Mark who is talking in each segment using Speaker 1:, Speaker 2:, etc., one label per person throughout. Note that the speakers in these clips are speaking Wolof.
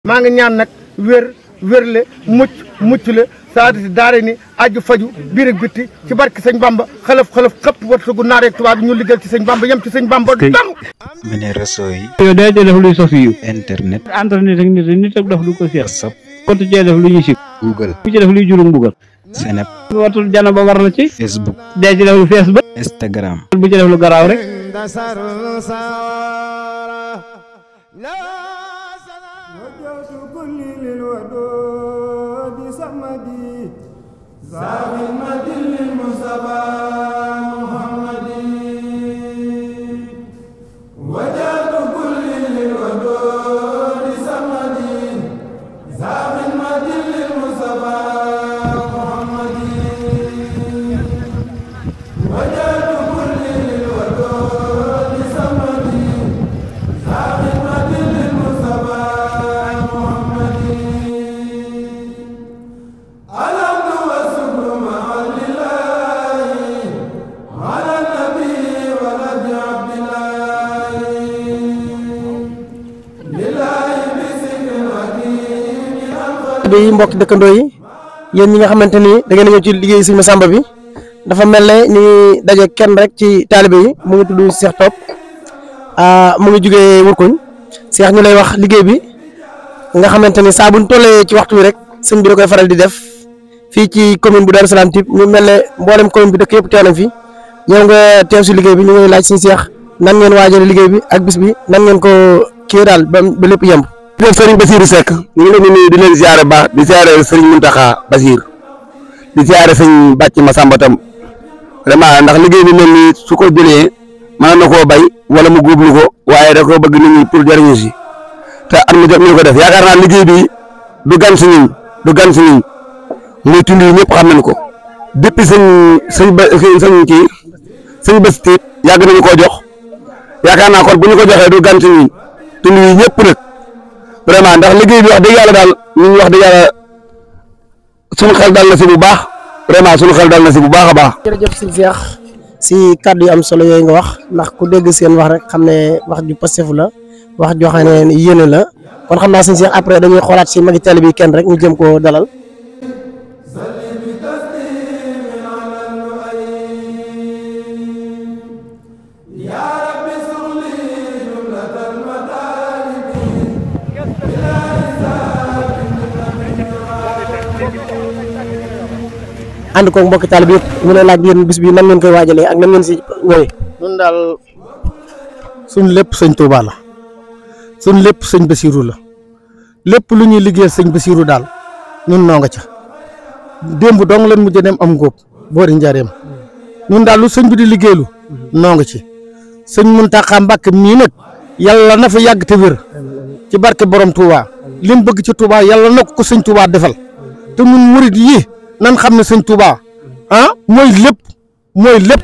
Speaker 1: maa ngi ñaan nag wér wérle mucc mucc le saadi si daare ni aju faju biir ak bitti ci barke sëñ Bamba xalaf xalaf xëpp wartagu naareeg tubaab bi ñu liggéey ci sëñ Bamba yem ci sëñ Bamba dong
Speaker 2: mu ne réseau yi
Speaker 3: yow day def luy sos yu
Speaker 2: internet
Speaker 3: internet ak nit nit ak def lu ko seex
Speaker 2: whatsapp
Speaker 3: kontu cee def lu ñu sib
Speaker 2: google
Speaker 3: ku ci def luy jurum mbugal
Speaker 2: senep
Speaker 3: watul jana ba war la ci
Speaker 2: facebook
Speaker 3: day ci def lu fees ba
Speaker 2: instagram
Speaker 3: bu ci def lu garaaw rek
Speaker 4: وجهت كل للودود سمدي زاغمة للمصطفى محمدي وجهت كل للودود سمدي زاغمة للمصطفى محمدي وجهت كل للودود سمدي زاغمة للمصطفى محمدي الحمد والشكر مع لله على النبي ولد عبد الله لله بسكر حكيم الخلق
Speaker 5: yi mbokki dëkkandoo yi yéen ñi nga xamante ni da ngeen a ñëw ci liggéey Sëñ Massamba bi dafa mel ne ni daje kenn rek ci taalibe yi mu ngi tudd Cheikh Top ah mu ngi jugee Wurkuñ Cheikh ñu lay wax liggéey bi nga xamante ni saa buñ tollee ci waxtu wi rek sëñ bi da koy faral di def fii ci commune bu Darou Salaam Typ ñu mel ne mboolem commune bi dëkk yëpp teew nañ fi ñëw nga teew si liggéey bi ñu ngi laaj suñu Cheikh nan ngeen waajale liggéey bi ak bis bi nan ngeen ko kii daal ba ba lépp yemb.
Speaker 6: jërëjëf Serigne Bassirou Seck ñu ngi leen di nuyu di leen ziare baax di ziare Serigne Mountakha Bassir di ziare sëñ Bàcc Massamba tam vraiment ndax liggéey bi mel nii su ko jëlee mën na koo bay wala mu góoblu ko waaye da koo bëgg nit ñi pour jëriñu si te at mu jot ñu ko def yaakaar naa liggéey bi du gan si ñun du gan si ñun muy tund yi ñëpp xam nañ ko depuis sëñ sëñ ba sëñ kii sëñ bés tiit yàgg nañu koo jox yaakaar naa kon bu ñu ko joxee du gan si ñun tund yi ñëpp nag. vraiment ndax liggéey bi wax dëgg yàlla daal ñun wax dëgg yàlla sunu xel dal na si bu baax vraiment sunu xel dal na si bu baax a baax.
Speaker 5: jërëjëf sëñ Cheikh si kàddu yu am solo yooyu nga wax ndax ku dégg seen wax rek xam ne wax ju pastefu la wax joo xam ne yéene la kon xam naa sëñ Cheikh après dañuy xoolaat si magi tali bi kenn rek ñu jëm koo dalal.
Speaker 4: يا رب سغلي جملة المطالب
Speaker 5: ànd koog mbokki taalibe bi yëpp ñu lay laaj yéen bis bi nan ngeen koy waajalee ak nan ngeen si ñëwee.
Speaker 1: ñun daal suñ lépp sëñ Touba la suñ lépp sëñ Bassirou la lépp lu ñuy liggéeyal sëñ Bassirou daal ñun noo nga ca démb dong leen mujj dem am ngóob boori njaareem ñun daal lu sëñ bi di liggéeylu noo nga ci sëñ Mountakha Mbacké mii nag yàlla na fa yàgg te wér ci barke borom Touba li mu bëgg ci Touba yàlla na ko ko sëñ Touba defal te ñun murid yi nan xam ne sëñ Touba ah mooy lépp mooy lépp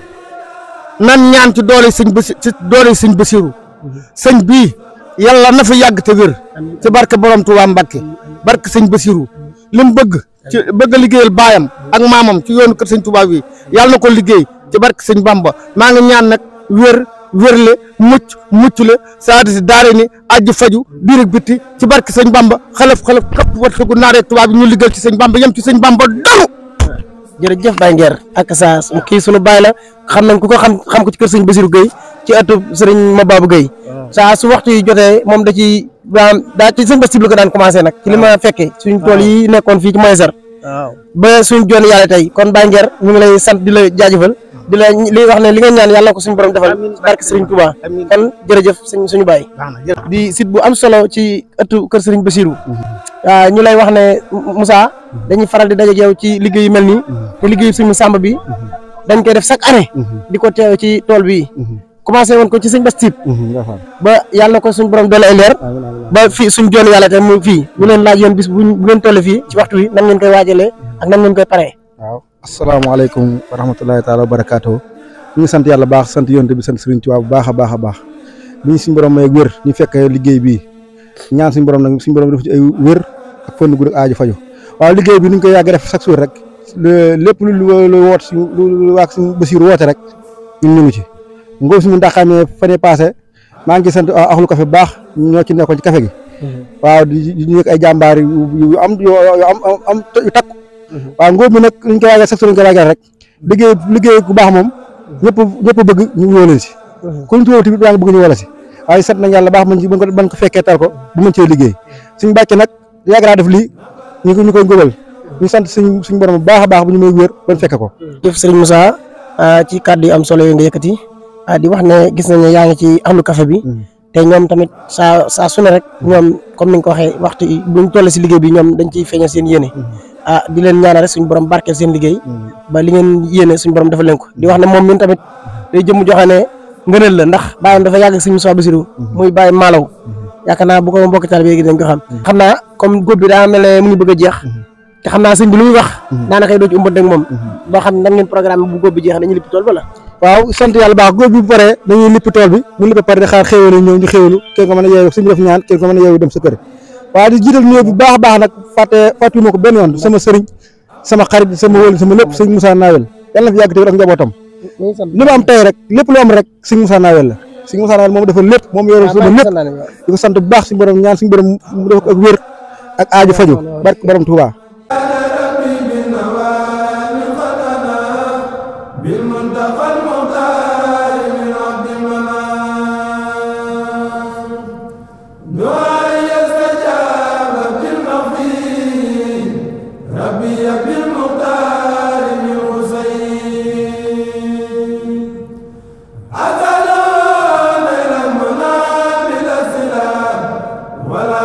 Speaker 1: nan ñaan ci doole sëñ Basi ci doole sëñ Basiru sëñ bii yàlla na fa yàgg te wér ci barke borom Touba Mbacké barke sëñ Basiru li mu bëgg ci bëgg a liggéeyal baayam ak maamam ci yoonu kër sëñ Touba bi yàlla na ko liggéey ci barke sëñ Bamba maa ngi ñaan nag wér wérle mucc mucc le saadi si daare ni ajju faju biir ak bitti ci barke sëñ Bamba xalaf xalaf xëpp wartagu naareeg tubaab bi ñu liggéeyal ci sëñ Bamba yem ci sëñ Bamba dong
Speaker 5: jërëjëf Baye Nguer ak sa kii sunu baay la xam nañ ku ko xam xam ko ci kër sëñ Bassirou Gueye ci ëttu sëriñ Mababou Gueye saa su waxtu yi jotee moom da ci daan daa ci sëñ Bassirou la ko daan commencé nag ci li ma fekkee suñ tool yi nekkoon fii ci Moysar ba suñ joon yàlla tey kon Baye Nguer ñu ngi lay sant di la jaajëfal di la li wax ne li nga ñaan yàlla na ko suñu borom defal barke sëriñ Touba kon jërëjëf suñ suñu baay di site bu am solo ci ëttu kër sëriñ Bassirou waaw ñu lay wax ne Moussa dañuy faral di daje ak yow ci liggéey yu mel nii te liggéeyu sëñ Massamba bi dañ koy def chaque année di ko teew ci tool bi commencé woon ko ci sëñ Bass Typ ba yàlla na ko suñ borom doole ay leer ba fii suñ joon yàlla te mu fii ñu leen laaj yéen bis bu bu ngeen toll fii ci waxtu wi nan ngeen koy waajalee ak nan ngeen koy paree
Speaker 7: waaw asalaamaaleykum wa rahmatulahi taala wa barakaatu ñu ngi sant yàlla baax sant yonte bi sant Sëriñ Tuubaa bu baax a baax a baax bi ñu suñu borom may wér ñu fekk liggéey bii ñaan suñu borom nag suñu borom def ci ay wér ak fënd gu rek aaju faju waaw liggéey bi ni ñu koy yàgg def chaque jour rek lépp lu lu woot si lu waa suñu Basiir woote rek ñun ñu ngi ci ngóob si mu ndaxamee fan yii passé maa ngi sant axlu café bu baax ñoo ci nekkoon ci café gi waaw di di ñu ay jàmbaar yu yu am yu am am yu takku waaw ngóob mi nag ñu koy waajal sax ñu koy waajal rek liggéey liggéey ku baax moom ñëpp ñëpp bëgg ñu woo leen si ku ñu tuwoo tamit yaa ngi bëgg ñu wala si waaye sant nañ yàlla baax man ci ban ko ban ko fekkee tal ko bu mën cee liggéey suñ bàcc nag yàgg naa def lii ñu ko ñu koy ngóobal ñu sant suñ suñ borom bu baax a baax bu ñu may wér ban fekke ko
Speaker 5: jëf Serigne Moussa ci kàddu yu am solo yi nga yëkkati di wax ne gis nañ ne yaa ngi ci ahlu café bi te ñoom tamit saa saa su ne rek ñoom comme ni nga ko waxee waxtu yi buñ toll si liggéey bi ñoom dañ ciy feeñal seen yéene ah di leen ñaanal rek suñu borom barkeel seen liggéey ba li ngeen yéene suñu borom dafa leen ko di wax ne moom min tamit day jëm joxe ne ngëneel la ndax bàyyam dafa yàgg suñu Moussa Bassirou muy bàyyi maalaw yaakaar naa bu ko mbokk taal bi léegi dañ ko xam xam naa comme góob bi daa mel ne mu ngi bëgg a jeex te xam naa sëñ bi lu muy wax daanaka doo ci umbat ak moom boo xam ne nan ngeen programme bu góob bi jeex dañuy lipp tool ba la
Speaker 7: waaw sant yàlla baax góob bi bu paree dañuy lipp tool bi bu lipp pare di xaar xéwal yi ñëw ñu xéwalu kenn ko mën a yeewu suñu def ñaan kenn ko mën a yeewu dem sa kër waaw di jiital nuyoo bu baax a baax nag fàtte fàttewuma ko benn yoon sama sëriñ sama xarit sama wóolu sama lépp sëñ Moussa Nawel yàlla na fi yàgg te ak njabootam li ma am tey rek lépp lu am rek sëñ Moussa Nawel la sëñ Moussa Nawel moom dafa lépp moom yore sama lépp di ko sant bu baax suñu borom ñaan suñu borom mu def ak wér ak aaju faju barke borom Touba
Speaker 4: بالمنتقى المختار من عبد المنان دعاء يستجاب بالمغفر ربي بالمختار من حسين أتلون إلى المنى بلا سلام ولا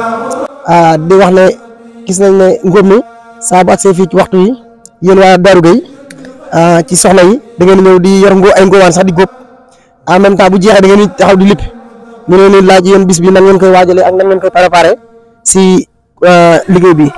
Speaker 5: ah di wax ne gis nañ ne ngóob mi saa bu agsee fii ci waxtu yi yéen waa Darou Gueye ci soxna yi da ngeen ñëw di yor ngo ay ngóobaan sax di góob en même temps bu jeexee da ngeen di taxaw di lipp ñu leen di laaj yéen bis bi nan ngeen koy waajalee ak nan ngeen koy préparé si liggéey bi.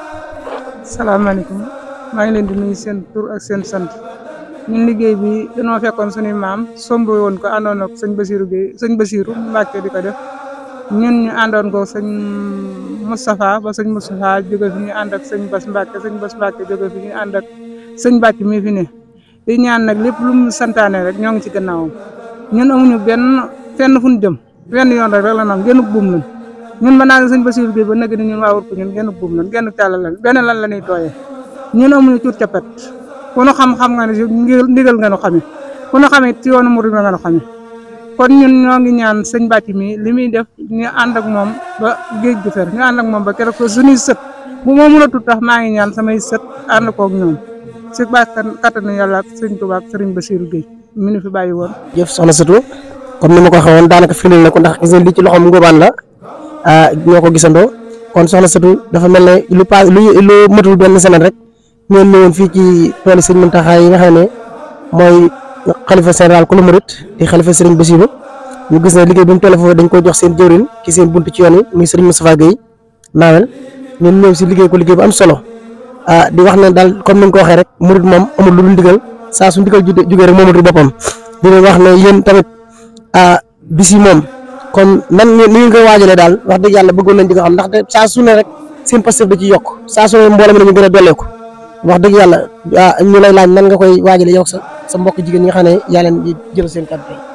Speaker 8: salaamaaleykum maa ngi leen di nuyu seen tur ak seen sant ñun liggéey bi dañoo fekkoon suñuy maam somb woon ko àndoon ak sëñ Basirou Gueye sëñ Basirou Mbacke di ko def ñun ñu àndoon ko sëñ Moustapha ba sëñ Moustapha jóge fi ñu ànd ak sëñ Bas Mbacke sëñ Bas Mbacke jóge fi ñu ànd ak sëñ Bàcc mi fi ne di ñaan nag lépp lu mu santaane rek ñoo ngi ci gannaawam ñun amuñu benn fenn fu ñu jëm benn yoon rek rek la nam genn buum lañ ñun ba naa ne sëñ Bassirou Gueye ba nag ni ñun waa wut ko ñun genn buum lañ genn tàllal lañ benn lan la ñuy tooyee ñun amuñu cuut capet ku nu xam-xam nga ne si ndigal nga nu xamee ku nu xamee ci yoonu murid nga nu xamee kon ñun ñoo ngi ñaan sëñ Bàcc mi li muy def ñu ànd ak moom ba géej gu fer ñu ànd ak moom ba keroog ko suñuy sët bu ma mën a tut tax maa ngi ñaan samay sët ànd koog ñoom si baax kattanu yàlla ak sëñ Tuubaa ak sëriñ Bassirou Gueye mi nu fi bàyyi woon
Speaker 5: jëf soxna Satou comme ni ma ko waxee woon daanaka firndeel na ko ndax gis ngeen li ci loxoom ngóobaan la ah ñoo ko gisandoo kon soxna Satou dafa mel ne lu pa lu lu matul benn semaine rek ngeen ñëwoon fii ci toolu sëñ Mountakha yi nga xam ne mooy xalifa général ku lu murit di xalifa sëriñ Bassirou ñu gis ne liggéey bi mu toll foofu dañ ko jox seen jëwrin ki seen bunt ci yoon yi muy sëriñ Moustapha Gueye naawel ñun ñëw si liggéey ko liggéey bu am solo ah di wax ne daal comme ni nga ko waxee rek murit moom amul lu dul ndigal saa su ndigal ju jugee rek moomatul boppam di leen wax ne yéen tamit ah bis yi moom kon nan ni ngeen koy waajalee daal wax dëgg yàlla bëggoon nañ di ko xam ndaxte saa su ne rek seen postef da ci yokk saa su ne mbooloo mi dañu gën a dolleeku wax dëgg yàlla ah ñu lay laaj nan nga koy waajalee yow sa sa mbokk jigéen ñi nga xam ne yaa leen di jël seen kàddu tey.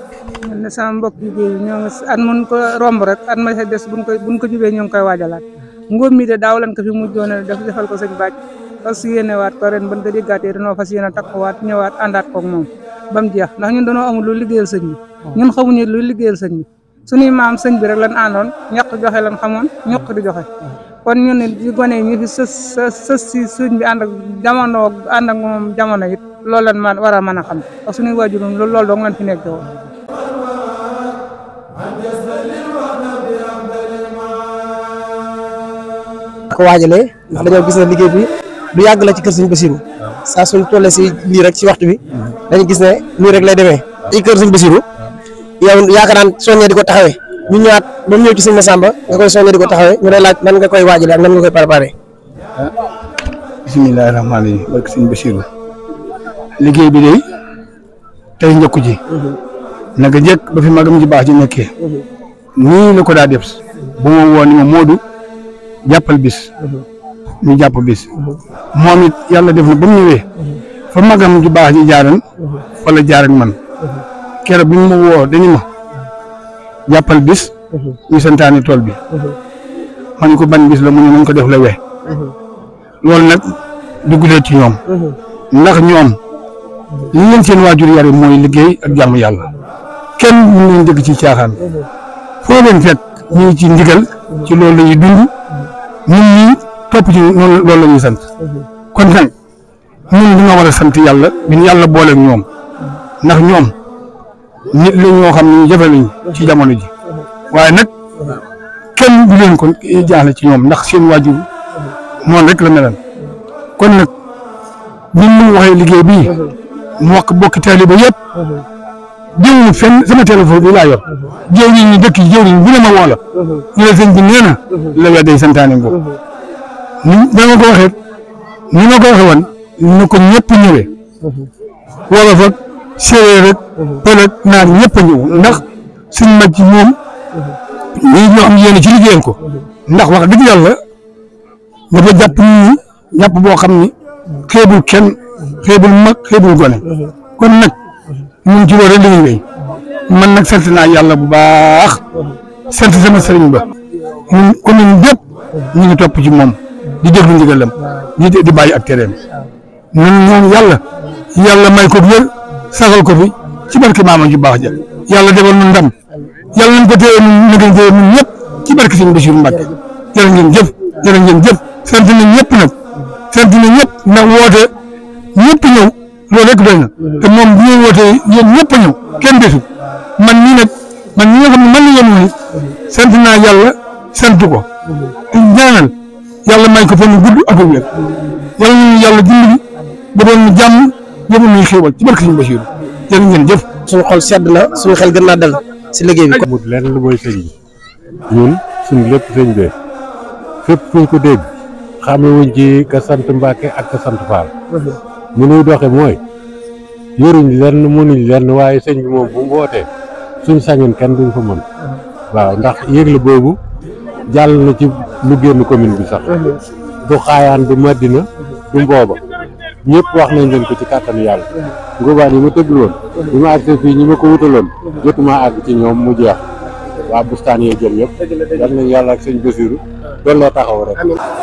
Speaker 8: man ne sama mbokk liggéey bi ñoo ngi at mun ko romb rek at ma sa des buñ ko buñ ko jubee ñoo ngi koy waajalaat ngóob mi de daaw lan ko fi mujjoon a def defal ko sëñ Bàcc fas yéene waat ko ren ban ko déggaatee dañoo fas yéene takkuwaat ñëwaat àndaat koog moom ba mu jeex ndax ñun dañoo amul lu liggéeyal sëñ bi ñun xamuñu lu liggéeyal sëñ bi suñuy maam sëñ bi rek lan àndoon ñaq joxe lan xamoon ñaq di joxe kon ñun ne di gone yi ñu fi sës sës si sëñ bi ànd ak jamono ànd ak moom jamono it loolu lan man war a mën a xam ak suñuy waajur loolu loolu dong lan fi nekk woon
Speaker 5: ko waajalee ndax dañoo gis ne liggéey bi lu yàgg la ci kër sëñ Bassirou saa suñ tollee si lii rek ci waxtu bi dañu gis ne nii rek lay demee ci kër sëñ Bassirou yow yaakaar naan soññee di ko taxawee ñu ñëwaat ba mu ñëw ci sëñ Massamba nga koy soññee di ko taxawee ñu lay laaj nan nga koy waajalee ak nan nga koy préparé.
Speaker 6: bisimilah rahmaani rahiim barke sëñ Bassirou liggéey bi de tey njëkku ji naka njëkk ba fi magam ji baax ji nekkee nii la ko daa def bu ma woo ni ma Moodu jàppal bis ñu jàpp bis moom it yàlla def na ba mu ñëwee fa magam ju baax ji jaaran fa la jaar ak man keroog bi mu ma woo dañu ma jàppal bis ñu santaane tool bi man ko ban bis la mu ne nañ ko def la we loolu nag duggulee ci ñoom ndax ñoom li leen seen waajur yare mooy liggéey ak jàmm yàlla kenn mu leen dëgg ci caaxaan foo leen fekk ñu ngi ci ndigal ci loolu la ñuy dund ñun ñii topp ci noonu loolu la ñuy sant kon nag ñun dañoo war a sant yàlla bi ñu yàlla booleeg ñoom ndax ñoom nit la ñoo xam ne ñu jafe lañ ci jamono ji waaye nag kenn du leen ko jaaxle ci ñoom ndax seen waajur noonu rek la melan kon nag bi mu waxee liggéey bii mu wax bokki taaliba yëpp jëwriñ fenn sama téléphone bi laa yor jëwriñ ñi dëkk yi jëwriñ bu ne ma woo la ñu ne sëñ bi nee na la we day santaane ngo ni dama ko waxee ni ma ko waxee woon ni ko ñëpp ñëwee wolof ak séeréer rek pël ak naar ñëpp a ñëw ndax suñ mag ci moom ñii ñoo am yéene ci liggéeyal ko ndax wax dëgg yàlla dafa jàpp nit ñi jàpp boo xam ni xeebul kenn xeebul mag xeebul gone kon nag ñun ci loolu rek la ñuy wéy man nag sant naa yàlla bu baax sant sama sëriñ ba ñun commune bépp ñu ngi topp ci moom di déglu ndigalam di di bàyyi ak tereem ñun ñoom yàlla yàlla may ko wér saxal ko fi ci barke maama ju baax ja yàlla defal nu ndam yàlla nañ ko téye ñun na ngeen téye ñun ñëpp ci barke sëñ Bachir Mbacke jërë ngeen jëf jërë ngeen jëf sant nañ ñëpp nag sant nañ ñëpp ndax woote ñëpp ñëw loolu rek doy na te moom bu ñuy wootee yéen ñëpp a ñëw kenn desul man nii nag man ñi nga xam ne man la yéen woon sant naa yàlla sant ko te ñaanal yàlla may ko fan gudd ak wér yàlla nañu yàlla dimbali ba doon ñu jàmm yóbbu ñuy xéewal ci barke sëñ Bachir jërë ngeen jëf
Speaker 5: suñu xol sedd na suñu xel gën naa dal si liggéey bi.
Speaker 9: amut lenn lu mooy sëñ bi ñun suñ lépp sëñ bee fépp fuñ ko dégg xamewuñ ci ka sant Mbàkke ak ka sant Faal mu nuy doxe mooy yoruñ lenn mënuñ lenn waaye sëñ bi moom bu mu wootee suñ sañoon kenn duñ ko mën waaw ndax yëgle boobu jàll na ci lu génn commune bi sax du xaayaan du Madina du mbooba ñëpp wax nañ leen ko ci kàttanu yàlla ngóobaan yi ma tëggul woon bi ma àggsee fii ñi ma ko wutaloon jotuma àgg ci ñoom mu jeex waa bustaan yee jël yëpp yal nañ yàlla ak sëñ Basiru doon loo taxaw rek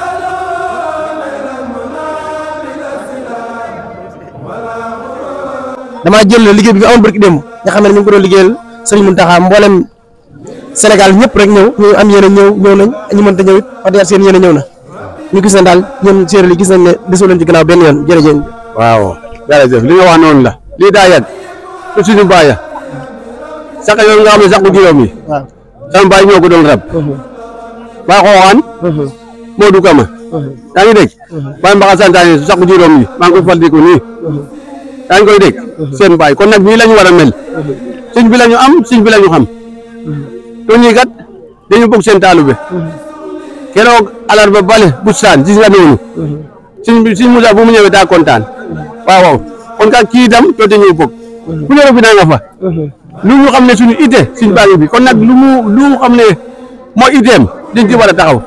Speaker 5: damaa jël liggéey bi fi amoon barki démb nga xam ne ñu ngi ko doon liggéeyal sëriñ Mountakha mboolem Sénégal ñëpp rek ñëw ñu am yéene ñëw ñëw nañ ñu mënta ñëw it wax dëgg seen yéene ñëw na ñu gis ne daal ñoom séeréer yi gis nañ ne desoo leen ci gannaaw benn yoon jërëjëf.
Speaker 6: waaw jërëjëf li nga wax noonu la lii daa yàgg te suñu baay ya sax yooyu nga xam ne sax bu juróom yi
Speaker 5: waaw
Speaker 6: sama baay ñoo ko doon rab baay xooxaan Modou Kama yaa ngi dégg baay mbaxa santaane sax bu juróom yi maa ngi koy fàttaliku nii yaa ngi koy dégg seen baay kon nag nii la ñu war a mel suñ bi la ñu am suñ bi la ñu xam to ñii kat dañu bëgg seen taalube keroog alarba bale bustaan gis nga noonu suñ bi suñ Moussa bu mu ñëwee daa kontaan waaw waaw kon kat kii itam doote ñëw bëgg ku ne bi naa nga fa lu ñu xam ne suñu ite suñ baa ngi bi kon nag lu mu lu mu xam ne moo iteem dañ ci war a taxaw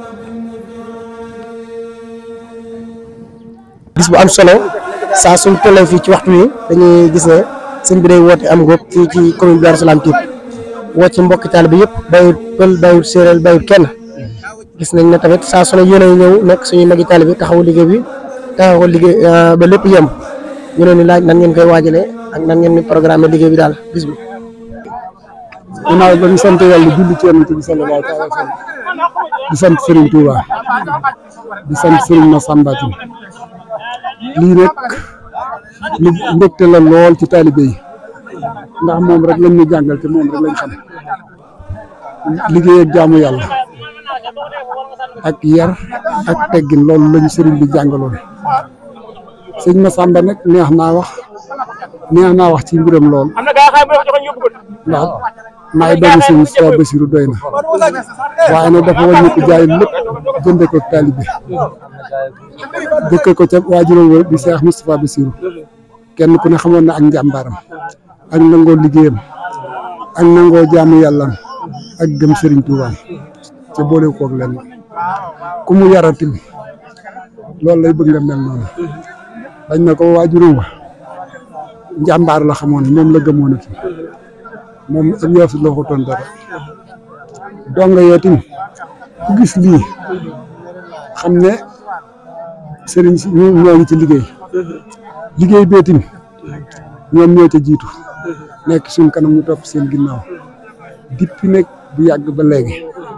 Speaker 5: gis bu am solo saa suñ tollee fii ci waxtu wi dañuy gis ne sëñ bi day woote am ngoog fii ci commune bi Darou Salam Typ woo ci mbokki taalibe bi yëpp bayut pël bayut séeréer bayut kenn gis nañ ne tamit saa su ne yéen a ñëw nekk suñuy magi taalibe bi taxawu liggéey bi taxawu liggéey ba lépp yemb ñu leen di laaj nan ngeen koy waajalee ak nan ngeen di programme liggéey bi daal bis bi.
Speaker 1: ginnaaw ba ñu sant yàlla julli ci yonent bi sallallahu alayhi wa sallam di sant Serigne Touba di sant Serigne Massamba Tine lii rek lu mbégte la lool ci taalibe yi ndax moom rek lañ ñu jàngal te moom rek lañ xam liggéey ak jaamu yàlla ak yar ak teggin loolu lañu Serigne bi jàngaloon sëñ Massamba nag neex naa wax neex naa wax ci mbiram lool ndax maay doomu sëñ Moustapha Bassirou doy na waaye nag dafa wàññi ko jaay lépp jënde ko taalibe dëkk ko ca waajuram wa di Cheikh Moustapha Bassirou kenn ku ne xamoon na ak njàmbaaram ak nangoo liggéeyam ak nangoo jaamu yàllaam ak gëm Serigne Touba ca boole koog lenn ku mu yaratim loolu lay bëgg nga mel noonu dañ na ko waajuram wa njàmbaar la xamoon moom la gëmoon ati moom ak yoo fi la ko toon dara donga yoo tim
Speaker 10: ku gis lii xam ne sëriñ si ñoo ñoo ngi ci liggéey liggéey beetim ñoom ñoo ca jiitu nekk suñ kanam ñu topp seen ginnaaw dippi nag bu yàgg ba léegi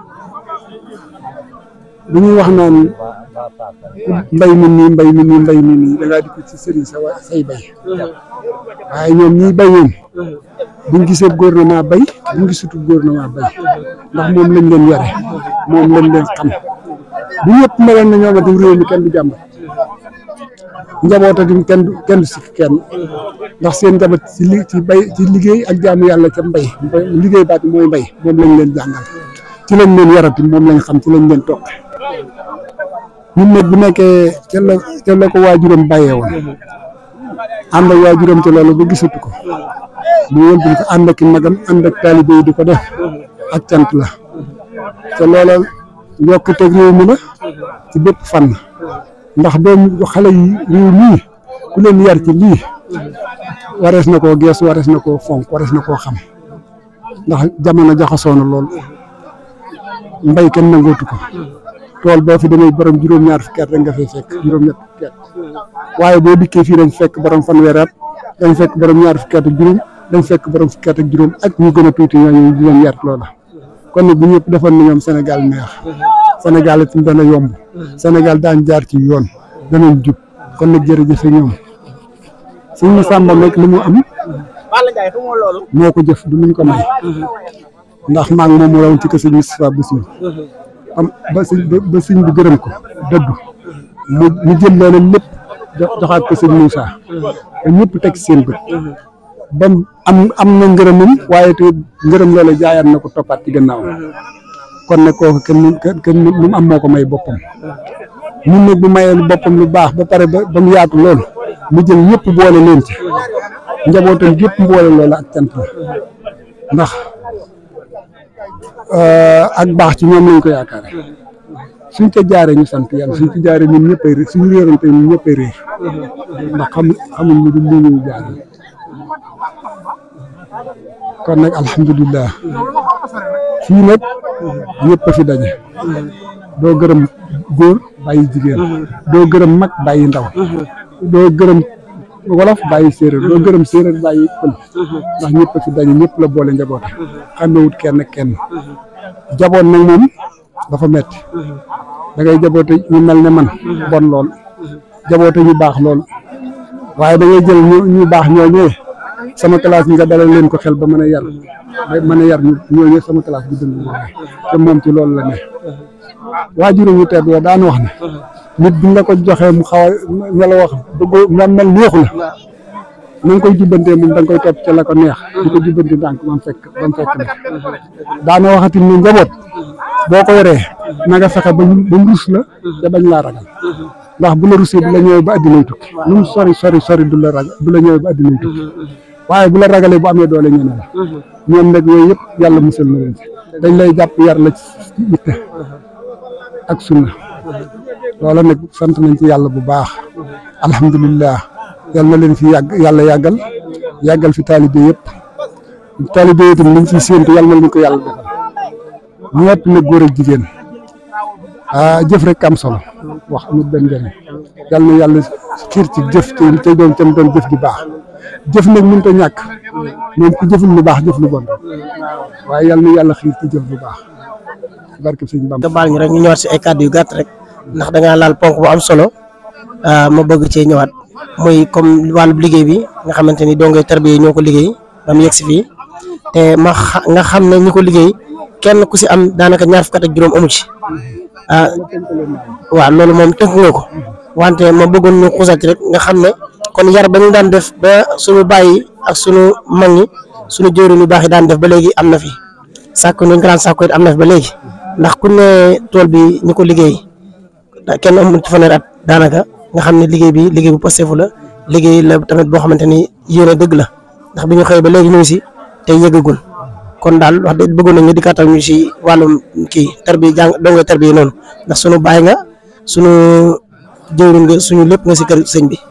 Speaker 10: bu ñuy wax naan mbay mi nii mbay mi nii mbay mi nii da ngaa di ko ci sëriñ sa wa say bay waaye ñoom ñiy bay ñoom buñ gisee gouvernement bay buñ gisutul gouvernement bay ndax moom lañ leen yore moom lañ leen xam bu ñëpp meloon na ñoom itam réew mi kenn du jàmbat njabootatim kenn du kenn du sikk kenn ndax seen njaboot ci li ci bay ci liggéey ak jaamu yàlla ca mbay mbay liggéey baat mooy mbay moom lañ leen jàngal ci lañ leen yarati moom lañ xam ci lañ leen topp ñun nag bu nekkee ca la ca la ko waajuram bàyyee woon ànd ak waajuram ci loolu ba gisatu ko mu wëlbati ko ànd ak i magam ànd ak taalibe yi di ko def ak cant la te loola yokkuteeg réew mi la ci bépp fànn ndax doom xale yi réew mii ku leen yar ci lii warees na koo gees warees na koo fonk warees na koo xam ndax jamono jaxasoo na lool mbay kenn nangootu ko tool boo fi demee borom juróom-ñaar fukki at rek nga fay fekk juróom-ñett fukki at waaye boo dikkee fii dañ fekk borom fanweeri at dañ fekk borom ñaar fukki at ak juróom dañ fekk borom fukki at ak juróom ak ñu gën a tuuti ñooñu di leen yar loola kon nag bu ñëpp defoon na ñoom Sénégal neex Sénégal itam dana yomb Sénégal daan jaar ci yoon danañ jub kon nag jërëjëf ñoom suñu sàmba nag li mu am moo ko jëf du luñ ko may ndax maa ngi moom rawoon ci kër sëñ Moustapha Bassirou am ba sëñ ba sëñ bi gërëm ko dëgg mu mu jël loola lépp joxaat ko sëñ Moussa te ñëpp teg seen bët ba am am na ngërëmam waaye te ngërëm loola jaayaat na ko toppaat ci gannaaw kon nag kooku kenn kenn lu mu am moo ko may boppam ñun nag bu mayee lu boppam lu baax ba pare ba ba mu yaatu lool mu jël ñëpp boole leen ci njabootam gépp boole loola ak cant la ndax ak baax ci ñoom lañ ko yaakaare suñ ca jaaree ñu sant yàlla suñ ci jaaree ñun ñëppay réer suñu réerante ñun ñëppay réer ndax xam xamuñ lu dul lii ñu jaaree kon nag alhamdulilah fii nag ñëpp a fi daje doo gërëm góor bàyyi jigéen doo gërëm mag bàyyi ndaw doo gërëm wolof bàyyi séeréer doo gërëm séeréer bàyyi pël ndax ñëpp a fi daje ñëpp la boole njaboot xamewut kenn kenn jaboot nag moom dafa metti da ngay jaboote ñu mel ne man bon lool jaboote ñu baax lool waaye da ngay jël ñu ñu baax ñooñee sama classe bi nga dalal leen ko xel ba mën a yar ba mën a yar ñu ñooñee sama classe bi dund moom te moom ci loolu la ne waajuru ñu tedd wa daan wax ne nit bi nga ko joxee mu xaw a nga la wax bëggoo nga mel neexu la na nga koy jubbantee moom da nga koy topp ca la ko neex di ko jubbanti ndànk ba mu fekk ba mu fekk la daana waxati ni njaboot boo ko yoree na nga fexe ba ba mu rus la te bañ laa ragal ndax bu la rusee du la ñëwee ba addinay tukki lu mu sori sori sori du la ragal du la ñëwee ba addinay tukki waaye bu la ragalee bu amee doole ñene la ñoom nag yooyu yëpp yàlla musal na leen si dañ lay jàpp yar la ci itte ak sunna loola nag sant nañ ci yàlla bu baax alhamdulilah yal na leen fi yàgg yàlla yàggal yàggal fi taalibe yëpp taalibe yi itam liñ ciy séentu yàlla na leen ko yàlla defal ñëpp nag góor ak jigéen ah jëf rek am solo wax amul benn njëriñ yal na yàlla xiir ci jëf te te doon tam doon jëf ju baax jëf nag mënut a ñàkk moom ku jëful lu baax jëf lu bon waaye yal na yàlla xiir ci jëf lu baax barke sëñ Bamba
Speaker 5: nga baal ñu rek ñu ñëwaat si ay kàddu yu gàtt rek ndax da ngaa laal ponk bu am solo ma bëgg cee ñëwaat muy comme wàllu liggéey bi nga xamante ni dongay tarbiya ñoo ko liggéey ba mu yegg si fii te ma xa- nga xam ne ñi ko liggéey kenn ku si am daanaka ñaar fukk ak juróom amu ci ah waaw loolu moom tënk nga ko wante ma bëggoon ñu xuusal ci rek nga xam ne kon yar ba ñu daan def ba suñu bàyyi ak suñu mag ñi suñu jëwriñ yu baax yi daan def ba léegi am na fi sàkku ñu grand sàkku it am na fi ba léegi ndax ku ne tool bi ñu ko liggéey kenn amul ci fanweeri at daanaka nga xam ne liggéey bi liggéey bu pastefu la liggéey la tamit boo xamante ni yéene dëgg la ndax bi ñu xëyee ba léegi ñu ngi si tey yëggagul kon daal wax dëgg bëggoon nañu di kàttal ñu si wàllum kii tarbi jàng dongo tarbi noonu ndax sunu baay nga sunu jëwriñ nga suñu lépp nga si kër sëñ bi.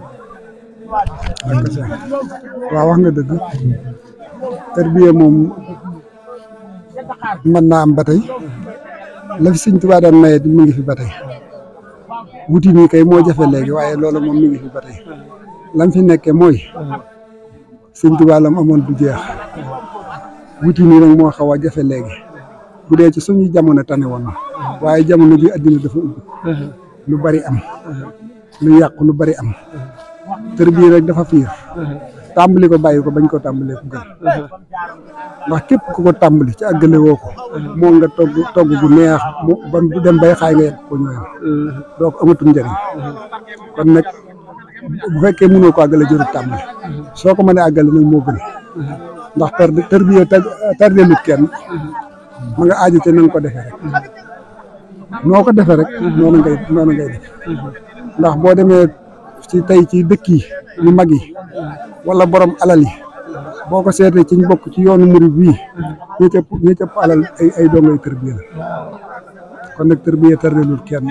Speaker 10: waaw wax nga dëgg tarbiya moom mën naa am ba tey la fi sëñ Tuubaa daan maye mu ngi fi ba tey wuti nii kay moo jafe léegi waaye loolu moom mi ngi fi ba tey lam fi nekkee mooy sëñ Tuubaa lam amoon du jeex wuti nii nag moo xaw a jafe léegi bu dee ci suñu jamono tane woon na waaye jamono ji addina dafa ubbi lu bari am lu yàqu lu bari am tër bii rek dafa fiir tàmbali ko bàyyi ko bañ ko tàmbalee ko gën ndax képp ku ko tàmbali ci àggale woo ko moo nga togg togg bu neex mu ba du dem bay xaay nga yegg ko ñooyam doo ko amatul njëriñ kon nag bu fekkee mënoo ko àggale jërut tàmbali soo ko mënee àggale nag moo gën ndax tër tër bi tardeelut kenn ma nga aaju te na nga ko defee rek noo ko defee rek noonu ngay noonu ngay def ndax boo demee ci tey ci dëkk yi yu mag yi wala borom alal yi boo ko seetee ci ñu bokk ci yoonu murid bii ñi cëpp ñi cëpp alal ay ay dongay tërbiya la kon nag tërbiya tardelul kenn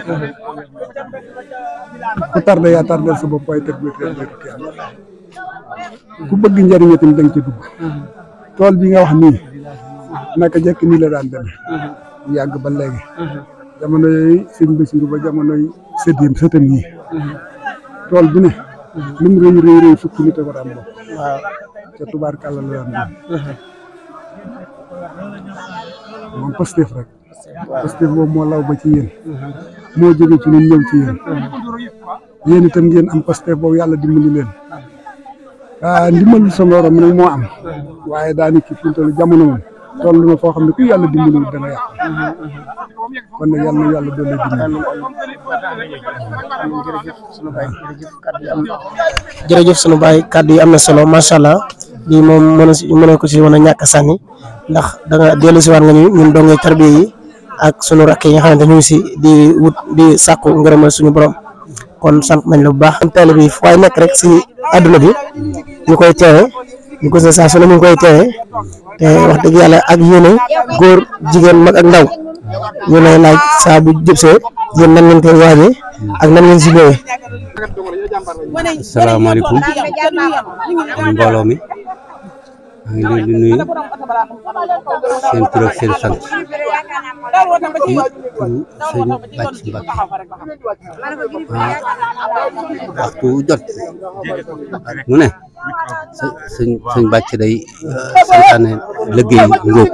Speaker 10: ku tarde yaa tardel sa bopp waaye tërbiya tardelul kenn ku bëgg njëriñ itam da nga ci dugg tool bi nga wax nii naka jekk nii la daan demee yàgg ba léegi jamono yooyu sëñ Basiru ba jamono yi sëtam sëtam yi tool bi ne lu mu rëy rëy rëy fukki nit a ko daan bokk ca tubaarkàlla la daan doon moom Pastef rek Pastef boobu moo law ba ci yéen moo jóge ci ñun ñëw ci yéen yéen itam ngeen am Pastef boobu yàlla dimbali leen ah ndimbalu sa morom nag moo am waaye daanaka fi mu toll jamono moom toll na foo xam ne ku yàlla dimbali dana yàq kon nag yàlla na yàlla doole dimbali.
Speaker 5: jërëjëf sunu baay kàddu yi am na solo macha allah bii moom mën si mën ko si mën a ñàkk a sànni ndax da nga dellu si waat nga ñu ñun dongee tarbiya yi ak sunu rakk yi nga xamante ñu ngi si di wut di sàkku ngërëmal suñu borom kon sant nañ la bu baax. teel bi fu waay nekk rek si àdduna bi ñu koy teewe ñu ko saa su ne ñu koy teewe te wax dëgg yàlla ak yéene góor jigéen mag ak ndaw ñu lay laaj saa bu jëbsee yéen nan ngeen koy waajee ak nan ngeen si ñëwee.
Speaker 11: asalaamaaleykum mbooloo mi maa ngi leen di nuyu seen tur ak seen sant ci turu sëñ Bàcc Mbàkke waxtu jot mu ne sëñ sëñ Bàcc day santaane liggéey ngóob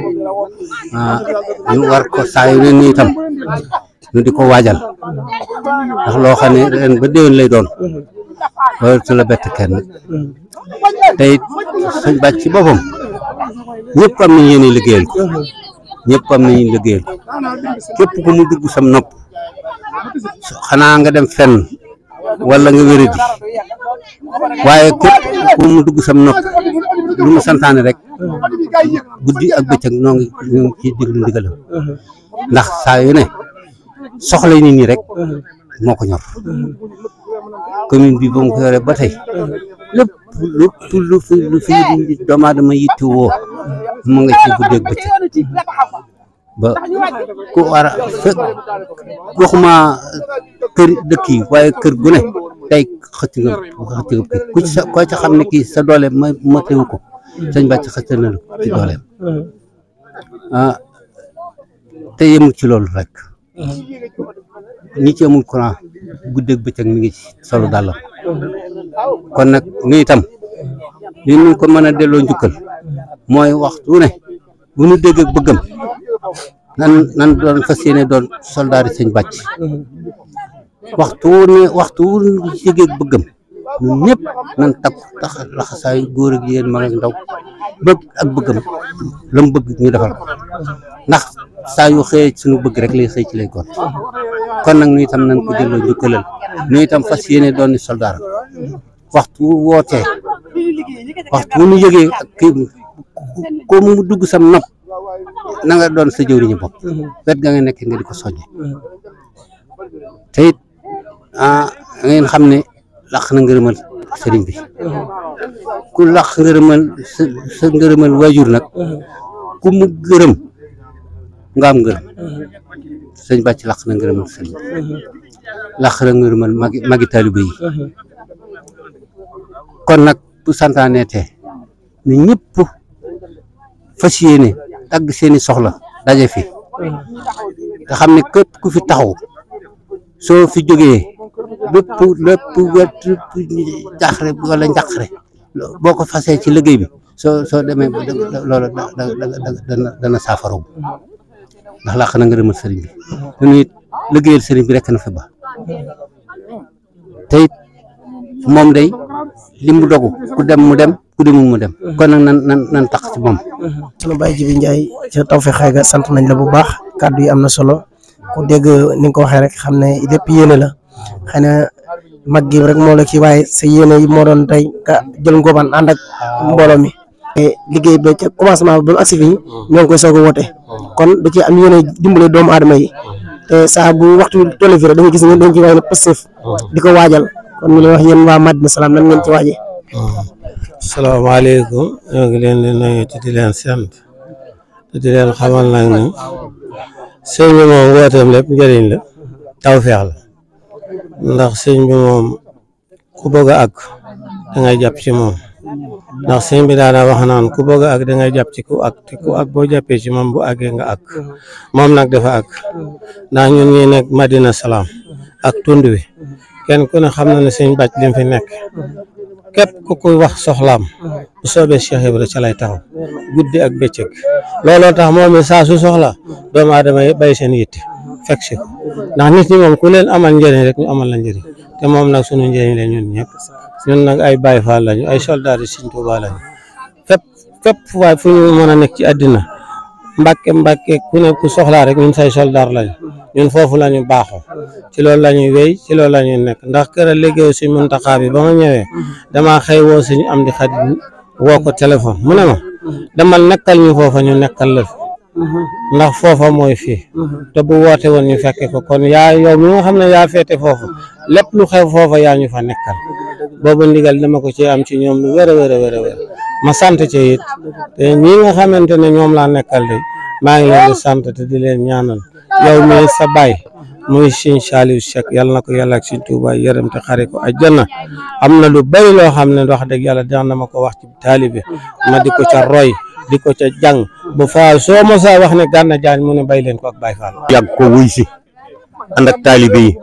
Speaker 11: ñu war ko saa yu ne nii itam ñu di ko waajal ndax loo xam ne ren ba déwén lay doon loolu su la bett kenn te it sëñ bàcc ci boppam ñëpp am nañ yéene liggéeyal ko ñëpp am nañu liggéeyal ko képp ku mu dugg sam nopp xanaa nga dem fenn wala nga wéradi waaye képp ku mu dugg sam nopp lu mu santaane rek guddi ak bëccëg noo ngi ñoo ngi ciy déglu ndigalam ndax saa yu ne soxla nit ñi rek moo ko ñor commune bi ba mu ko yore ba tey lépp lépp lu fi lu fi doomu aadama yitte woo mu nga ci guddeeg bëccëg ba ku war a fekk waxuma kër dëkk yi waaye kër gu ne tey xëcc nga xëcc nga kii ku ci sa koo ci xam ne kii sa doole ma ma teewu ko sëñ bàcc xëcc na la ci dooleem ah te yemul ci loolu rek ñi ci amul courant guddeeg bëccëg mi ngi ci solo dàllam kon nag nu itam li ñu ko mën a delloo njukkal mooy waxtu ne bu nu dégg ak bëggam nan nan doon fas yéene doon soldaari sëñ bàcc waxtu ne waxtu wu ñu dégg ak bëggam ñun ñëpp nan takku tax laxasaayu góor ak yéen mag ak ndaw bëgg ak bëggam la mu bëgg ñu defal ko ndax saa yu xëyee suñu bëgg rek lay xëy ci lay gon kon nag nu itam nañ ko delloo njukkalal nu itam fas yéene doon ni soldaar waxtu wu wootee waxtu wu ñu yëgee ak kii ko mu dugg sam nopp na nga doon sa jëwriñu bopp wet ga nga nekk nga di ko soññe te it ah ngeen xam ne laq na ngërëmal sëriñ bi ku laq ngërëmal sa sa ngërëmal waajur nag ku mu gërëm nga am ngërëm sëñ bàcc laq na ngërëmal sëriñ bi laq na ngërëmal magi magi taalibe yi kon nag bu santaane te ne ñëpp fas yéene tagg seeni soxla daje fi nga xam ne képp ku fi taxaw soo fi jógee lépp lépp wet jaxre wala njaqare boo ko fasee ci liggéey bi soo soo demee ba loolu da da da dana dana saafaraw ndax làq na nga demal sëriñ bi te it liggéeyal sëriñ bi rek na fi ba te it moom day li mu dogu ku dem mu dem ku demul mu dem kon nag nan nan nan tax ci moom.
Speaker 5: sunu Baye Jibi Ndiaye ca Tawfekh Xayga sant nañ la bu baax kàddu yi am na solo ku dégg ni nga ko waxee rek xam ne lépp yéene la xëy na mag gi rek moo la ci waaye sa yéene yi moo doon tey ka jël ngóobaan ànd ak mbooloo mi. liggéey ba ca commencement ba mu agsi fii ñoo ngi koy soog a woote kon da ci am yéene dimbale doomu aadama yi te saa bu waxtu toll fii rek da nga gis ne dañ ci waay ne Pastef di ko waajal kon ñu lay wax yéen waa Madina Salaam nan ngeen ci waajee.
Speaker 12: salaamaaleykum ñoo ngi leen di nuyu te di leen sant te di leen xamal nag ni sëñ bi moom wooteem lépp njëriñ la tawfeex la ndax sëñ bi moom ku bëgg a àgg da ngay jàpp ci moom ndax sëñ bi daana wax naan ku bëgg a àgg da ngay jàpp ci ku àgg te ku àgg boo jàppee ci moom bu àggee nga àgg moom nag dafa àgg ndax ñun ñi nekk Madina Salaam ak tund wi kenn ku ne xam na ne sëñ bàcc lim fi nekk képp ku koy wax soxlaam bu soobee Cheikh Ibra ca lay taxaw guddi ak bëccëg looloo tax moom it saa su soxla doomu aadama yi bay seen yitte fekk si ko ndax nit ñi moom ku leen amal njëriñ rek ñu amal la njëriñ te moom nag sunu njëriñ la ñun ñëpp ñun nag ay Baay Faal lañu ay soldaar yi Sëñ Tuubaa lañu fépp fépp waaye fu ñu mën a nekk ci àddina mbàkke mbàkke ku ne ku soxlaa rek ñun say soldaar lañu ñun foofu la ñu baaxoo ci loolu la ñuy wéy ci loolu la ñuy nekk ndax kër a liggéeyu si Muntaxa bi ba ma ñëwee damaa xëy woo suñu am di xarit woo ko téléphone mu ne ma demal nekkal ñu foofa ñu nekkal la fi ndax foofa mooy fii te bu woote woon ñu fekke ko kon yaa yow mi nga xam ne yaa féete foofu lépp lu xew foofa yaa ñu fa nekkal boobu ndigal dama ko ci am ci ñoom lu wér a wér a wér a wér ma sant ci it te ñi nga xamante ne ñoom laa nekkal de maa ngi leen di sant te di leen ñaanal yow mi sa baay muy Sëñ Saliou Cheikh yàlla na ko yàlla ak Sëñ Tuuba yërëm te xare ko àjjana am na lu bari loo xam ne wax dëgg yàlla daan na ma ko wax ci taalibe ma di ko ca roy di ko ca jàng bu faal soo mosaa wax ne Gana Diagne mu ne bay leen ko ak Baye Fall.
Speaker 6: yàgg ko wuy si ànd ak taalibe yi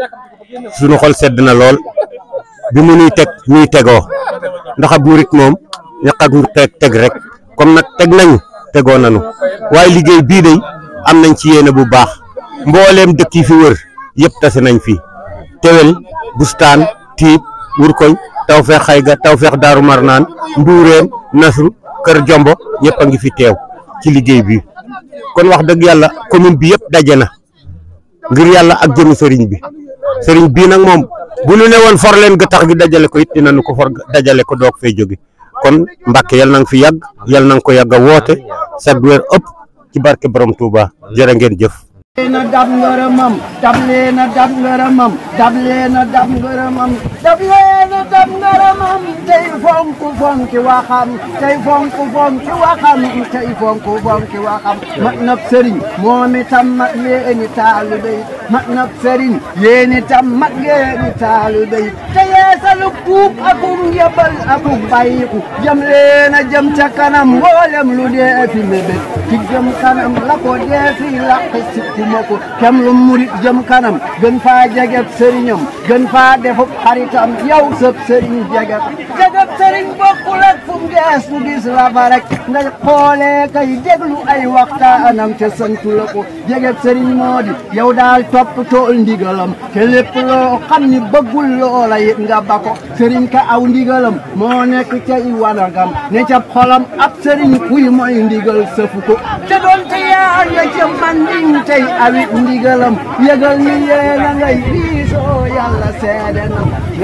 Speaker 6: suñu xol sedd na lool bi mu nuy teg ñuy tegoo ndax ab murit moom ñaq ak teg teg rek comme nag teg nañu tegoo nañu waaye liggéey bii day am nañ ci yéene bu baax mbooleem dëkk yi fi wër yëpp tase nañ fi tewel bustaan tiib wurkoñ tawfeex xayga tawfeex daaru marnaan nduureen nasru kër jombo ñëpp a ngi fi teew ci liggéey bi kon wax dëgg yàlla commune bi yëpp daje na ngir yàlla ak jëmi sëriñ bi sëriñ bii nag moom bu ñu ne woon for leen ga tax gi dajale ko it dinañu ko for dajale ko doog fay jóge kon Mbàkke yal na nga fi yàgg yal na nga ko yàgg a woote sag weer ëpp ci barke borom Touba jërë ngeen jëf
Speaker 13: na dab ngërëmam dab leen a dab ngërëmam dab leen a dab ngërëmam dab leen a dab ngërëmam tey fonk fonki waxam tey fonk fonki waxam tey fonk fonki waxam mat nab sëriñ moom itam mat leeni taalibe yi mat nab sëriñ yéen itam mat leeni taalibe yi te yeesalu tuub akum yebal akum bàyyiku jëm leen a jëm ca kanam mboolem lu dee fi mébét ci jëm kanam la ko dee fi làq sikki moko kem lu murit jëm kanam gën faa jeget sëriñam gën faa defub xaritam yow sëb sëriñ jeget jeget sëriñ bokkul ak fu mu gees fu gis la fa rek nga xoolee kay déglu ay waxtaanam te santu la ko jeget sëriñ moo di yow daal topp tool ndigalam te lépp loo xam ni bëggul loola it nga ba ko sëriñ ka aw ndigalam moo nekk ca i wanagam ne ca xolam ab sëriñ kuy mooy ndigal sëfu ko te doon te yaa nga ca manding tey awit ndigalam yëgal ni yéena ngay diisoo yàlla seede na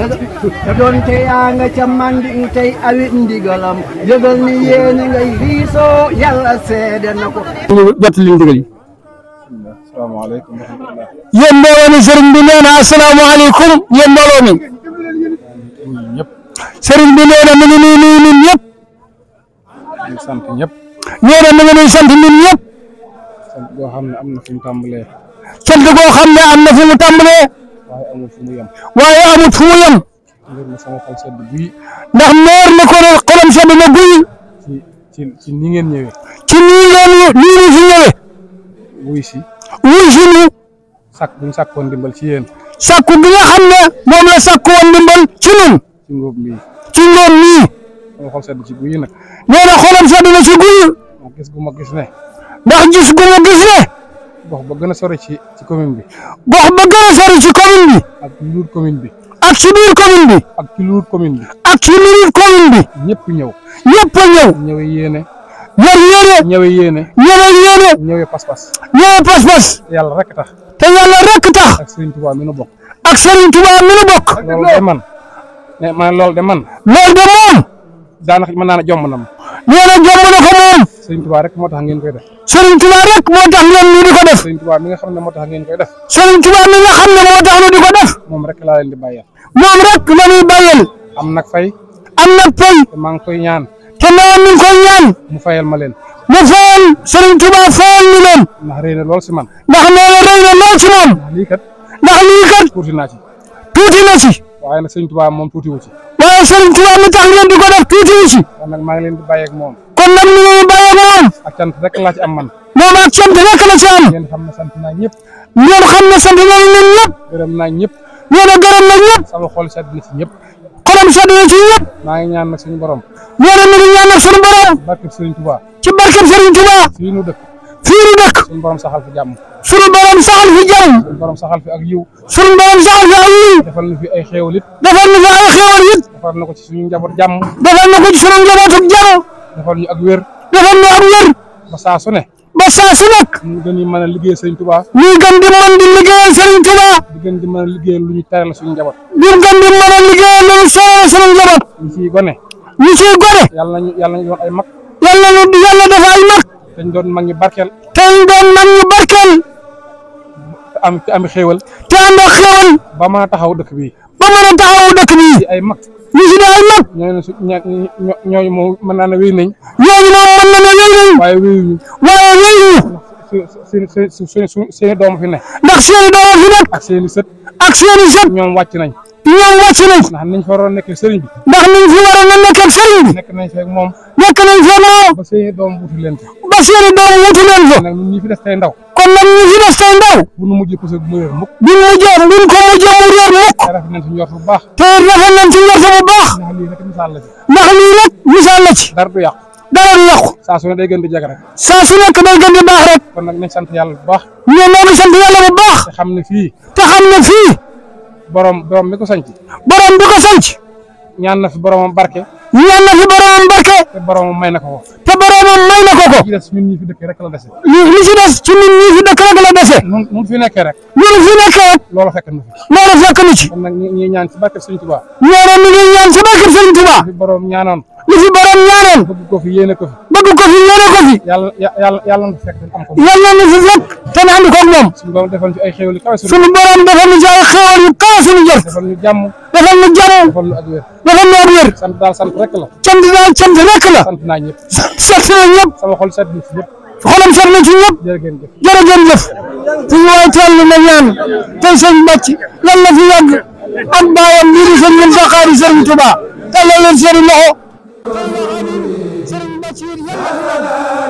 Speaker 13: te doon te yaa nga ca manding tey awit ndigalam yëgal ni yéena ngay diisoo yàlla seede na ko
Speaker 3: ñu jot li ndigal yi
Speaker 7: asalaamaaleykum wa rahmatulah.
Speaker 1: yéen mbooloo mi sëriñ bi nee na asalaamaaleykum yéen mbooloo mi sëriñ bi nee na mi ngi nuyu nuyu ñun ñëpp
Speaker 7: di sant ñëpp.
Speaker 1: nee na mi ngi nuyu sant ñun ñëpp
Speaker 7: sant boo xam ne am na fu mu tàmbalee.
Speaker 1: sant goo xam ne am na fu mu tàmbalee
Speaker 7: waaye amul fu mu yem.
Speaker 1: waaye amut fu mu yem
Speaker 7: ngir na sama xol sedd guy.
Speaker 1: ndax meer na ko ne xolam sedd na guy
Speaker 7: ci ci ci ni ngeen ñëwee.
Speaker 1: ci nii ngeen nii ñu fi ñëwee
Speaker 7: wuy si.
Speaker 14: wuy sunu
Speaker 7: sàkk bu ñu sàkkoon dimbal ci yéen
Speaker 14: sàkku gi nga xam ne moom la sàkku woon ndimbal ci nun
Speaker 7: ci ngóob mii
Speaker 14: ci ngoon nii
Speaker 7: sama xol sedd ci guy nag
Speaker 14: nee na xolam sedd na ci guy
Speaker 7: ndax gis gu ma gis ne
Speaker 14: ndax gis gu ma gis ne
Speaker 7: gox ba gën a sori ci ci commune bi
Speaker 14: gox ba gën a sori ci commune bi
Speaker 7: ak ci luur commune bi
Speaker 14: ak ci biir commune bi
Speaker 7: ak ci luur commune bi
Speaker 14: ak ci biir commune bi
Speaker 7: ñëpp ñëw
Speaker 14: ñëpp a ñëw
Speaker 7: ñëwe yéene
Speaker 14: yor yéene
Speaker 7: ñëwe yéene
Speaker 14: ñëwe yéene
Speaker 7: ñëwe pas-pas
Speaker 14: ñëwe pas-pas
Speaker 7: te yàlla rek tax
Speaker 14: te yàlla rek tax
Speaker 7: ak Serigne Touba mi nu bokk
Speaker 14: ak Serigne Touba mi nu bokk
Speaker 7: loolu de man ne man loolu de man
Speaker 14: loolu de moom
Speaker 7: daanaka mën naa ne jomb na ma
Speaker 14: nee na jomb na ko moom
Speaker 7: Serigne Touba rek moo tax ngeen koy def
Speaker 14: Serigne Touba rek moo tax ngeen ñu di ko def
Speaker 7: Serigne Touba mi nga xam ne moo tax ngeen koy def
Speaker 14: Serigne Touba mi nga xam ne moo tax ñu di ko def
Speaker 7: moom rek laa leen di bàyyal
Speaker 14: moom rek la ñuy bàyyal
Speaker 7: am nag fay
Speaker 14: am nag fay
Speaker 7: te maa ngi koy ñaan
Speaker 14: te nee mi ngi koy ñaan
Speaker 7: mu fayal ma leen
Speaker 14: mu fayal Serigne Touba fayal ñu leen
Speaker 7: ndax rëy na lool si man
Speaker 14: ndax nee na rëy na lool ci moom
Speaker 7: ndax lii kat
Speaker 14: ndax lii kat
Speaker 7: tuuti naa ci
Speaker 14: tuuti na ci
Speaker 7: waaye nag Serigne Touba moom tuuti wu ci
Speaker 14: waaye Serigne Touba mi tax ngeen di ko def tuuti wu ci
Speaker 7: kon nag maa ngi leen di bàyyi ak moom
Speaker 14: kon nag ñu ngi bàyyi ak moom
Speaker 7: ak cant rek laa ci am man
Speaker 14: moom ak sant rek la ci am
Speaker 7: ngeen xam ne sant naa ñëpp
Speaker 14: ngeen xam ne sant nañ leen ñëpp
Speaker 7: gërëm naa ñëpp
Speaker 14: nee na gërëm na ñëpp
Speaker 7: sama xol sedd na ci ñëpp
Speaker 14: xolam sedd na ci ñëpp
Speaker 7: maa ngi ñaan nag suñu borom
Speaker 14: nee na mi ngi ñaan nag suñu borom
Speaker 7: barkeb Serigne Touba
Speaker 14: ci barkeb Serigne Touba
Speaker 7: fii nu dëkk
Speaker 14: fii nu dëkk
Speaker 7: suñu borom saxal fi jàmm
Speaker 14: suñu borom saxal fi jàmm
Speaker 7: suñu borom saxal fi ak yiw
Speaker 14: suñu borom saxal fi ak yiw
Speaker 7: defal na fi ay xéewal it
Speaker 14: defal na fi ay xéewal it
Speaker 7: defal na ko ci suñu njaboot jàmm
Speaker 14: defal na ko ci suñu njaboot ak jàmm
Speaker 7: defal ñu ak wér
Speaker 14: defal ñu ak wér
Speaker 7: ba saa su ne
Speaker 14: ba saa su nekk
Speaker 7: ñu gën di mën a liggéey Serigne Touba
Speaker 14: ñuy gën di mën di liggéeyal Serigne Touba
Speaker 7: di gën di mën a liggéey lu ñu tere la suñu njaboot
Speaker 14: di gën di mën a liggéeyal lu ñu soxla suñu njaboot
Speaker 7: ñu ciy gone
Speaker 14: ñu ciy gone
Speaker 7: yàlla nañu yàlla nañu doon ay mag
Speaker 14: yàlla ñu yàlla dafa ay mag
Speaker 7: te ñu doon mag ñi barkeel
Speaker 14: te ñu doon mag ñu barkeel
Speaker 7: te am te am xéewal
Speaker 14: te ànd ak xéewal
Speaker 7: ba mën a taxaw dëkk bi
Speaker 14: ba mën a taxaw dëkk bi
Speaker 7: ci ay mag
Speaker 14: ñu si ay mag
Speaker 7: ñooñu su ña ño ñooñu moom mën naa ne wéy nañ
Speaker 14: ñooñu moom mën na ne wéy nañ
Speaker 7: waaye wéyuñu
Speaker 14: waaye wéyuñu
Speaker 7: seen seen seen seen seeni doom fi ne
Speaker 14: ndax seeni doom fi nekk
Speaker 7: ak seeni sët
Speaker 14: ak seeni sët
Speaker 7: ñoom wàcc nañ
Speaker 14: ñoom wàcc nañ
Speaker 7: ndax niñ fa waroon nekk sëriñ bi
Speaker 14: ndax niñ fi waroon a nekk ak sëriñ bi
Speaker 7: nekk nañ feeg moom
Speaker 14: nekk nañ fa moom
Speaker 7: ba seeni doom wutu leen fa
Speaker 14: ba seeni doom wutu leen fa
Speaker 7: nag ñun ñi fi des tey ndaw
Speaker 14: kon nag ñi fi des tey ndaw
Speaker 7: bu nu mujjee poussé bu mu réer mukk
Speaker 14: buñ mujjee buñ ko mujjee mu réer mukk
Speaker 7: te rafet nañ ci njort bu baax
Speaker 14: te rafet nañ ci njort bu baax
Speaker 7: ndax lii rek misaal la ci
Speaker 14: ndax lii rek misaal la ci
Speaker 7: dara du yàqu
Speaker 14: dara du yàqu
Speaker 7: saa su ne day gën di jag rek
Speaker 14: saa su nekk day gën di baax rek
Speaker 7: kon nag nañ sant yàlla bu baax
Speaker 14: ñoo noo ngi sant yàlla bu baax
Speaker 7: te xam ne fii
Speaker 14: te xam ne fii
Speaker 7: borom borom mi ko sanc
Speaker 14: borom bi ko sanc
Speaker 7: ñaan na fi boromam barke
Speaker 14: ñaan na fi boromam barke
Speaker 7: te boromam may na ko ko
Speaker 14: te boromam may na ko ko
Speaker 7: li des ñun ñi fi dëkk rek la dese
Speaker 14: li li ci des ci nit ñi fi dëkk rek la dese
Speaker 7: nun nun fi nekkee rek
Speaker 14: ñun fi nekkee rek
Speaker 7: loolu fekk na fi
Speaker 14: loolu fekk nu ci
Speaker 7: kon nag ñi ñi ñaan ci barke Sëriñ Tuubaa
Speaker 14: ñoo ne mi ngi ñaan ci barke Sëriñ Tuubaa
Speaker 7: fi borom ñaanoon
Speaker 14: li fi borom ñaanoon
Speaker 7: bëgg ko fi yéene ko fi
Speaker 14: bëgg ko fi yéene ko fi
Speaker 7: yàlla yàlla yàlla na fekk am ko
Speaker 14: yàlla na fi fekk te na ànd koog moom
Speaker 7: suñu borom defal ñu ay xéwal yu kawe
Speaker 14: suñu borom defal ñu ci ay xéwal yu kawe suñu jot
Speaker 7: defal ñu jàmm
Speaker 14: defal ñu jàmm
Speaker 7: defal ñu ak wér
Speaker 14: defal ñu ak wér
Speaker 7: sant daal sant rek la
Speaker 14: cant daal cant rek la
Speaker 7: sant naa ñëpp
Speaker 14: sant na ñëpp
Speaker 7: sama xol sedd na ci ñëpp
Speaker 14: xolam set na ci ñëpp
Speaker 7: jërë ngeen jëf
Speaker 14: jërëjëf jëf suñu waay teel na ñaan tey sëñ bàcc yal na fi yàgg ak baayam lii di sëñ Muntaxa di Sëriñ Tuubaa tàllal leen seeni loxo sëriñ bàcc